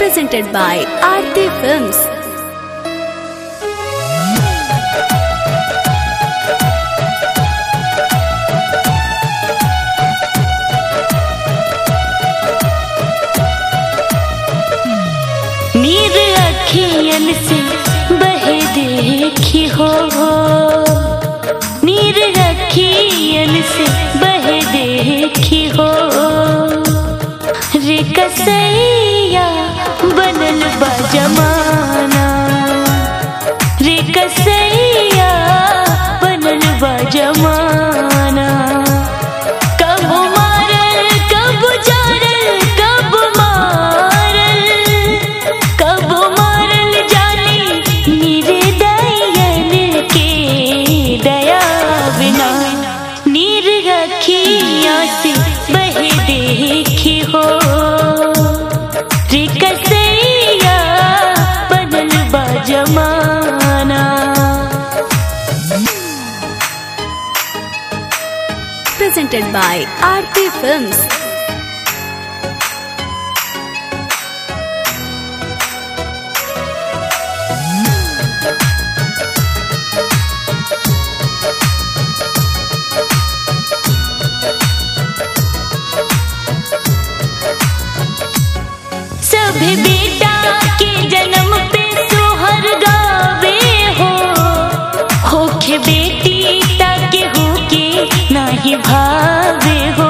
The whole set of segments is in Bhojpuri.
presented by Aarti Films. नीर अखियन से बहे देखी हो नीर अखियन से बहे देखी हो रे कसैया बनल बा जमाना रे कसैया बनल बा जमाना कब मारल कब जारल कब मारल कब मारल जानी नीरे दयन के दया बिना नीर रखिया से बहे देखी हो रे कसैया बनल बा जमाना Presented by Aarti Films. सभी बेटा के जन्म पे सोहर गावे हो होखे बेटी ताके होके नाही भावे हो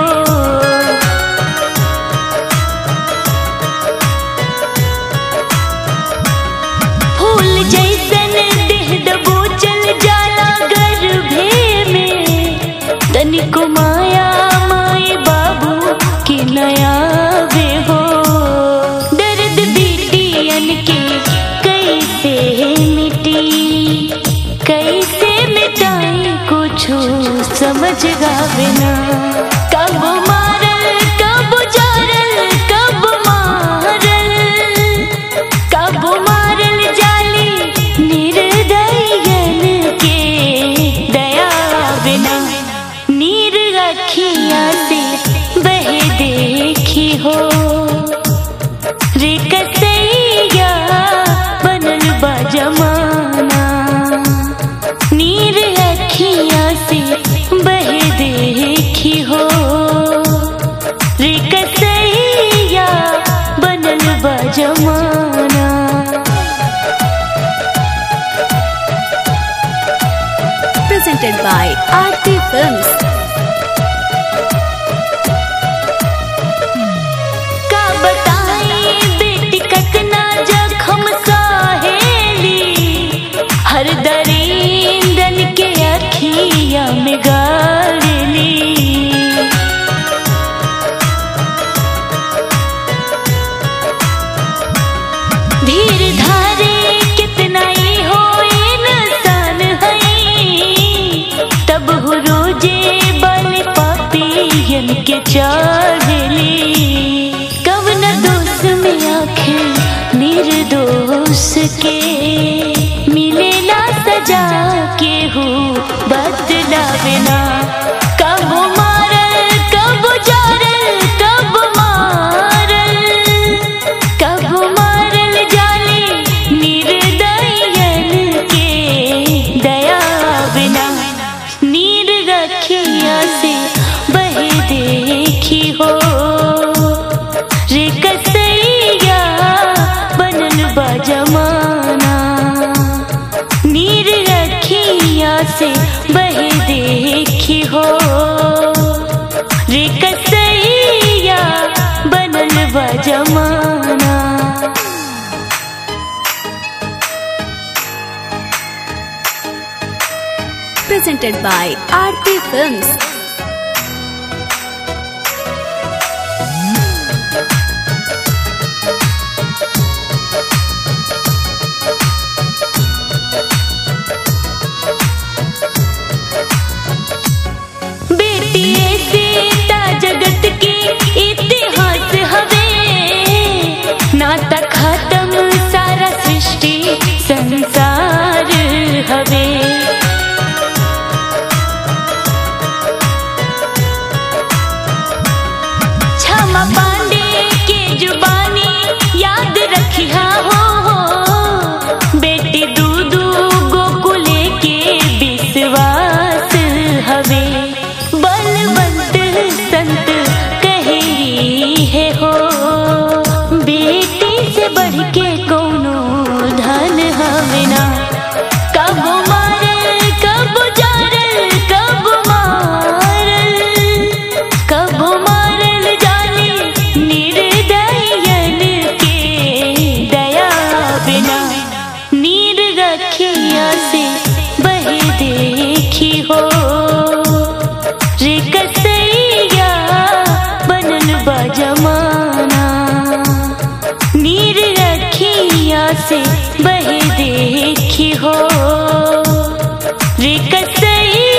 फूल जैसन देह दबो चल जाला गर्भे में तनिको माया माए बाबू के नया वे हो दर्द बेटियन के कैसे मिटी कैसे मिटाई कुछो समझ गावे ना कब मारल कब जारल कब मारल कब मारल जाली निर्दयन के दया बिना नीर रखिया से बहे देखी हो रे कसैया बनल बा जमाना नीर रखिया से बहे देखी हो रे कसैया बनल बा जमाना Presented by Aarti Films. का बताई बेटी कतना जखम सहेली हर दरिंदन के अखिया में गाड़ली धीर धारे कितना ही हो इंसान है तब हो रोजे बल पापियन के चढ़ली कवन दोष में आखिर निर्दोष के मिलेला सजा के हो बदलावे ना कब मारल कब जारल कब मारल कब मारल जाली निर्दयन के दया बिना नीर रखिया से बहे देखी हो रे कसैया बनल बा जमाना नीर रखिया से बहे देखी हो रे कसैया बनल बा जमाना Presented by Aarti Films. बेटिए सीता जगत के इतिहास हवे नाता खत्म सारा सृष्टि संसार हवे से बहे देखी हो रे कसैया